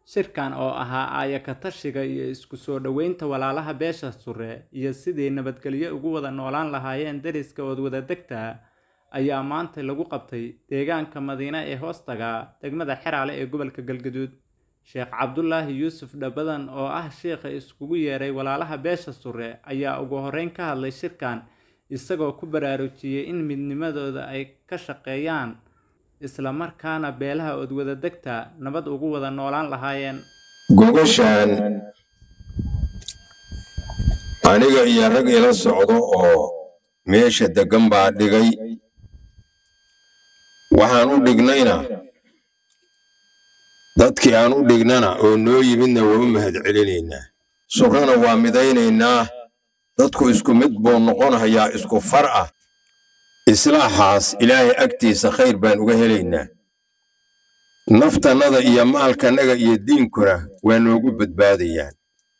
shirkan oo ahaa aayaka tashiga iyo isku soo dhoweynta walaalaha beesha sure iyo sidii nabadgelyo ugu wada noolaan lahaayeen deriska ood wada degta ayaa maanta lagu qabtay deegaanka madiine ee hoostaga degmada xeraale ee gobolka galgaduud sheekh cabdulaahi yuusuf dhabadan oo ah sheikha iskugu yeeray walaalaha beesha sure ayaa ugu horeyn ka hadlay shirkan isagoo ku baraarujiyey in midnimadooda ay ka shaqeeyaan isla markaana beelaha ood wada degta nabad ugu wada noolaan lahaayeen gogashaan aniga iyo rag ila socdo oo meesha deggan baa dhigay waxaan u dhignayna dadkii aan u dhignana oo noo yimidna waa u mahadcelinaynaa surrana waa midaynaynaa dadku isku mid buu noqonayaa isku far ah islaaxaas ilaahay agtiisa khayr baan uga helaynaa naftannada iyo maalkannaga iyo diinkuna waa noogu badbaadayaan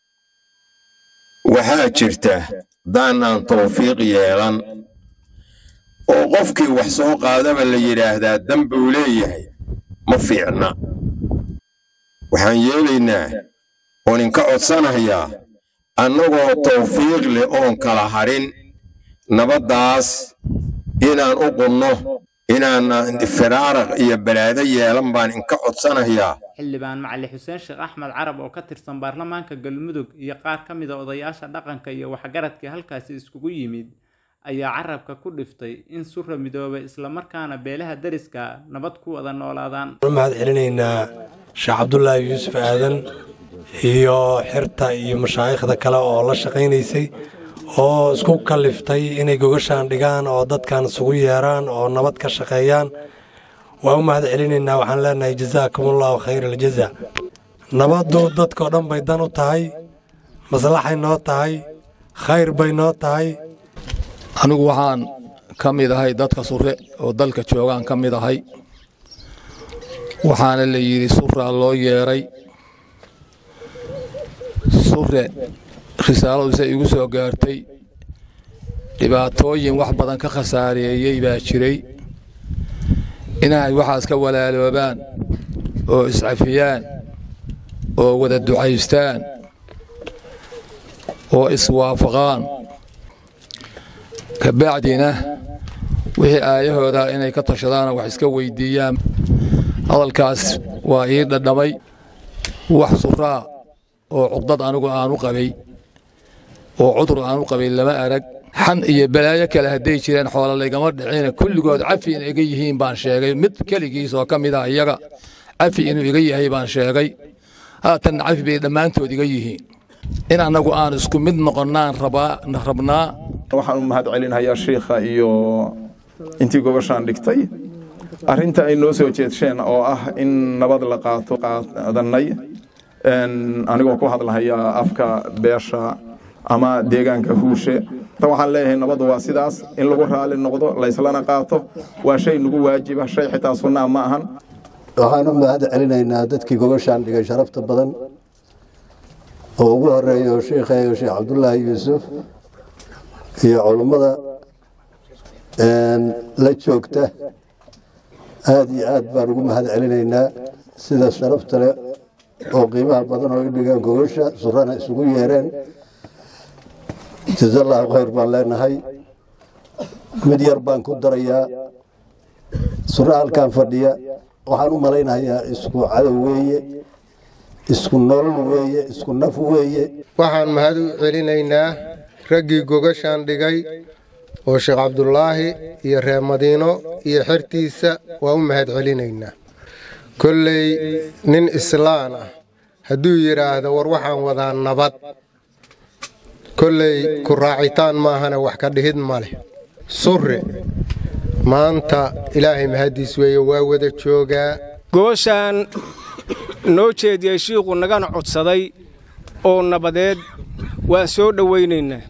waxaa jirta daannaan tawfiiq yeelan oo qofkii wax soo qaadaba la yidhaahdaa dambuu leeyahay ma fiicna waxaan yeelaynaa oon inka codsanayaa annagoo tawfiiq leh oon kala hadhin nabaddaas inaan u qunno inaan firaaraq iyo balaado yeelan baan inka codsanayaa xildhibaan macali xuseen sheekh axmed carab oo ka tirsan baarlamaanka galmudug iyo qaar ka mid a odayaasha dhaqanka iyo waxgaradkii halkaasi iskugu yimid ayaa carabka ku dhiftay in sura midoobay islamarkaana beelaha deriska nabad ku wada noolaadaan mahad celinaynaa sheekh cabdulaahi yuusuf aadan iyo xirta iyo mashaayikhda kale oo la shaqaynaysay oo isku kaliftay inay gogashaan dhigaan oo dadkan isugu yeeraan oo nabad ka shaqeeyaan waa u mahad celinaynaa waxaan leenahay jasaakumullahu khayr aljaza nabaddu dadkao dhan bay dan u tahay maslaxay noo tahay khayr bay noo tahay anigu waxaan ka mid ahay dadka sure oo dalka joogaan ka mid ahay waxaana la yidhi suraa loo yeedhay sure risaaladiisa igu soo gaartay dhibaatooyin wax badan ka khasaareeyey baa jiray inay waxaas ka walaaloobaan oo iscafiyaan oo wada ducaystaan oo iswaafaqaan kabacdina wixii aayahooda inay ka tashadaana wax iska weyddiiyaan hadalkaas waa ii dhadhamay wax suraa oo cuqdad anigu aanu qabay oo cudur aanu qabay lama arag xan iyo balaayo kale hadday jireen xoola laygama dhicina kulligood cafi inay iga yihiin baan sheegay mid keligiis oo ka mid ah iyaga cafi inuu iga yahay baan sheegay haatanna cafi bay dhammaantood iga yihiin in annagu aan isku mid noqonnaan rabnaa waxaan u mahad celinhayaa shiikha iyo intii gobashaan dhigtay arrinta ay noo soo jeedsheen oo ah in nabad la qaato qaadannay anigoo ku hadlahayaa afka beesha ama deegaanka huushe waxaan leeyahay nabaddu waa sidaas in lagu raali noqdo layslana qaato waa shay nagu waajiba shay xitaa sunnaa ma ahan waxaan u mahad celinaynaa dadkii gobashaan dhigay sharafta badan oo ugu horeeyo sheikheeyo sheekh cabdulaahi yuusuf iyo culummada la joogta aada iyo aad baan ugu mahad celinaynaa sida sharafta leh oo qiimaha badan oo i dhigeen gogosha surana isugu yeereen jazallahu khayr baan leenahay mid yar baan ku darayaa sura halkan fadhiya waxaan u malaynayaa isku cadow weeye isku nolol weeye isku naf weeye waxaan mahad u celinaynaa raggii gogashaan dhigay oo sheekh cabdulaahi iyo reer madiino iyo xertiisa waa u mahad celinaynaa kolley nin islaan ah hadduu yidhaahdo war waxaan wadaa nabad kolley ku raacitaan maahana wax ka dhihid ma leh surre maanta ilaahay mahaddiis weeye waa wada joogaa gooshaan noo jeediyey shiikhu nagana codsaday oo nabadeed waan soo dhowaynaynaa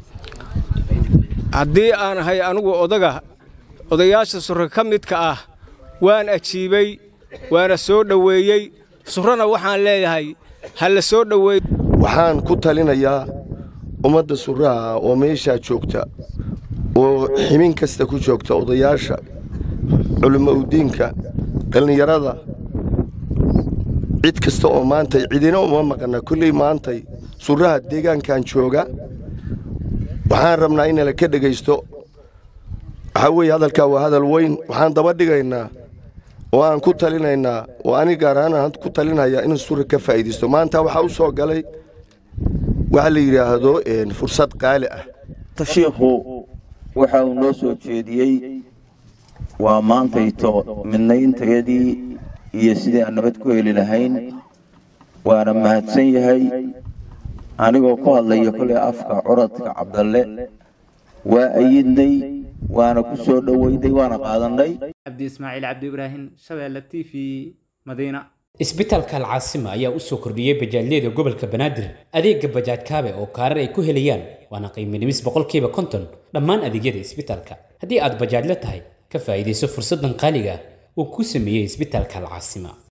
haddii aan ahay anugu odaga odayaasha surre ka midka ah waan ajiibay waana soo dhoweeyey surrana waxaan leeyahay ha la soo dhoweey waxaan ku talinayaa ummadda surraha oo meeshaa joogta oo ximin kasta ku joogta odayaasha culimmo udiinka dhallinyarada cid kasta oo maantay cidina uma maqana kolley maantay surraha deegaankan jooga waxaan rabnaa inala ka dhegaysto waxaa weeye hadalkaa waa hadal weyn waxaan daba dhigaynaa oo aan ku talinaynaa oo ani gaar ahaan aan ku talinayaa in surra ka faa'iidaysto maanta waxaa u soo galay waxa la yidhaahdo fursad qaali ah tashiikhu waxa uu noo soo jeediyey waa maantayto midnaynteedii iyo sidii aan nabad ku heli lahayn waana mahadsan yahay anigoo ku hadlaya kolay afka curadka cabdalle waa ayidnay waana ku soo dhoweynay waana qaadannay cabdi ismaaciil cabdi ibraahim shabeelle t v madiina isbitaalka alcaasima ayaa u soo kordhiyey bajaajyada gobolka banaadir adeega bajaaj kaabe oo kaarar ay ku helayaan waana qiimo dhimis boqolkiiba konton dhammaan adeegyada isbitaalka haddii aad bajaajla tahay ka faa'iidayso fursaddan qaaliga ah uu ku sameeyey isbitaalka alcaasima